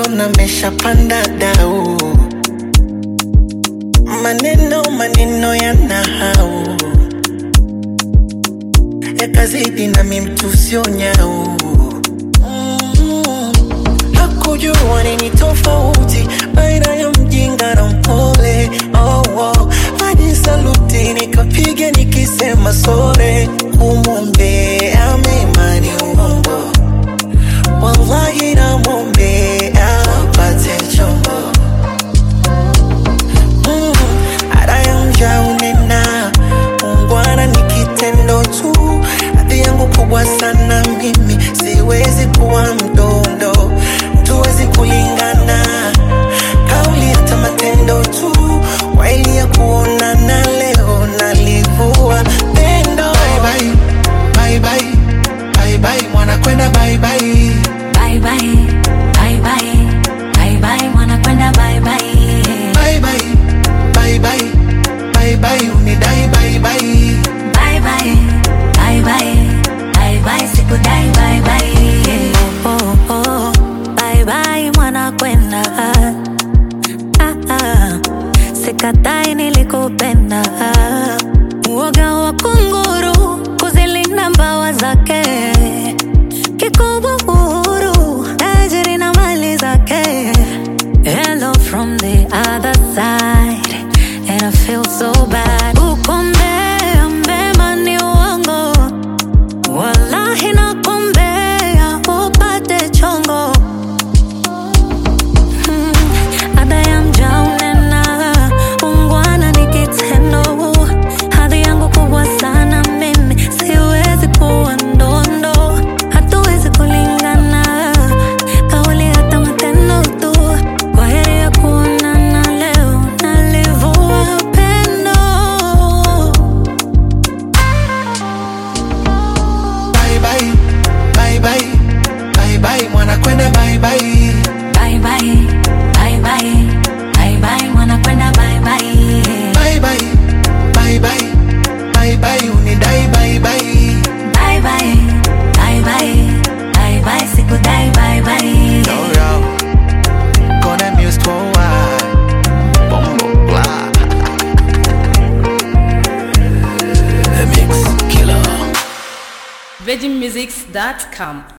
naona meshapanda dau, maneno maneno ya nahau yakazidi nami mtu sio nyau Mm. Hakujua nini tofauti baina ya mjinga na mpole oh, oh. Hadi saluti nikapiga nikisema sore, kumwombea mema ni uongo, wallahi namwombea apate chombo Mm, ada ya mja unena ungwana ni kitendo tu hadhi yangu kubwa sana mimi siwezi kuwa mdondo tuwezi kulingana kauli hata matendo tu waili ya kuonana leo nalivua pendo bye bye, bye bye, bye bye, mwana kwenda bye bye. Bye bye, bye bye, bye bye, mwanakwenda bye bye. Bye bye, bye bye, bye bye, unidai bye bye. Bye bye, bye bye, bye bye, sikudai bye bye. Oh, oh, oh, bye bye, mwanakwenda. Ah, ah, sikatai nilikupenda. Uoga wa kunguru kuzilinda mbawa zake kikubwa uhuru tajiri na mali zake hello from the other side and I feel so bad ukombea mema ni uongo wallahi nakombea upate chongo Hmm, ada ya mja unena ungwana ni kitendo hadhi yangu kubwa sana mimi siwezi kuwa ndondo hatuwezi kulingana kauli hata matendo tu kwa heri ya kuonana leo nalivua pendo Bye bye, bye bye, bye bye, mwana kwenda bye bye. bye bye bye bye bye bye mwanakwenda bye bye Bye bye, bye bye, bye bye, unidai bye bye. bye bye bye bye bye bye sikudai bye bye Yo, yo, gonna muse to why. Bombo blah. The mix killer. VeggieMusics.com